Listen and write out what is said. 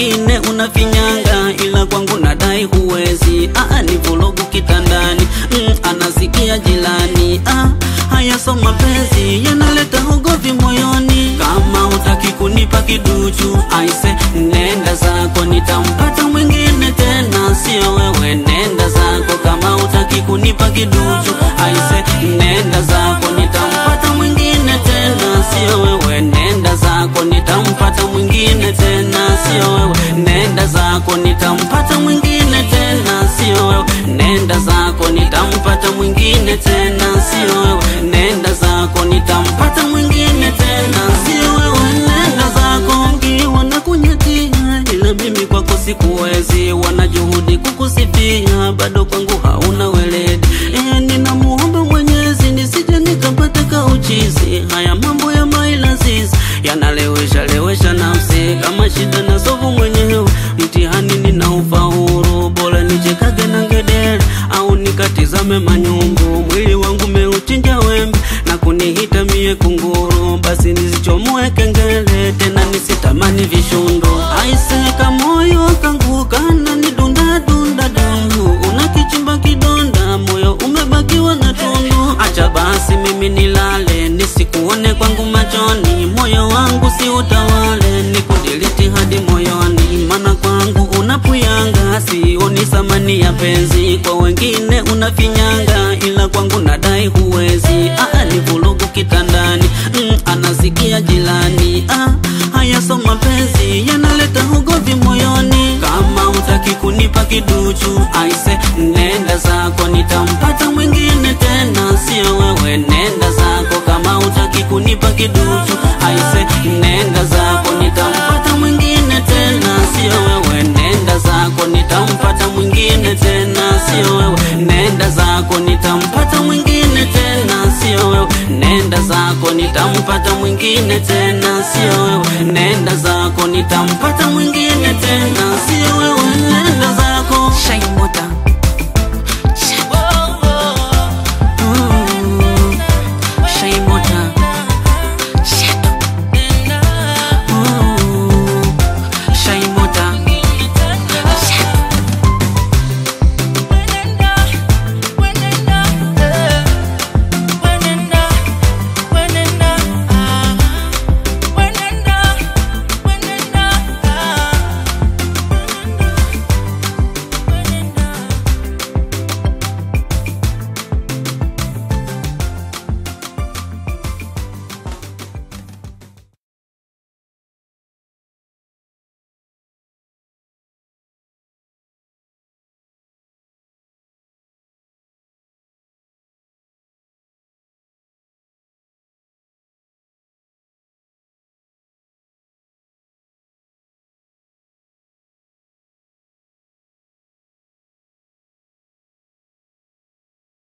wengine unafinyanga, ila kwangu nadai huwezi. Ah, ni vurugu kitandani, mm, anasikia jilani. Ah, haya so mapenzi yanaleta ugovi moyoni. Kama utaki kunipa kiduchu, aise, nenda zako, nitampata mwingine tena, sio wewe. Nenda zako, kama utaki kunipa kiduchu, aise, nenda zako, nitampata mwingine tena, sio wewe. Nenda zako, nitampata mwingine tena, sio wewe. Nenda zako, nitampata mwingine tena, sio wewe. Nenda zako, nitampata mwingine tena, sio wewe. Nenda zako, nitampata mwingine tena, sio wewe. Nenda zako, wengi wanakunyatia, ila mimi kwako sikuwezi. Wanajuhudi kukusifia, bado kwangu hauna weledi. Eh, ninamuomba Mwenyezi nisije nikapata kauchizi. Haya mambo ya mailazizi yanalewesha lewesha nafsi, kama shida na sovu mwenyewe. Mtihani nina ufaulu, bora nichekage na ngedere au nikatizame manyungu. Mwili wangu meuchinja wembe na kunihita mie kunguru, basi nisichomoe kengele tena nisitamani vishundo. Aiseka moyo kangu kana ni dunda dunda dundu, unakichimba kidonda, moyo umebakiwa na tundu. Acha basi mimi nilale, nisikuone kwangu machoni, moyo wangu si utawale, nikudiliti hadi moyoni, mana kwangu unapuyanga, sioni thamani ya penzi, kwa wengine unafinyanga, ila kwangu nadai huwezi. Ah, ni vurugu kitandani, mm, anasikia jilani. Ah, haya so mapenzi yanaleta ugovi moyoni, kama utaki kunipa kiduchu, aise, nenda zako, nitampata mwingine tena, sio wewe. Nenda zako, kama utaki kunipa kiduchu, aise, nenda zako, nitampata mwingine tena, sio wewe. Nenda zako, nitampata mwingine tena, sio wewe. Nenda zako, nitampata mwingine tena, sio wewe. Nenda zako, nitampata mwingine tena, sio wewe. Nenda zako, nitampata mwingine tena, sio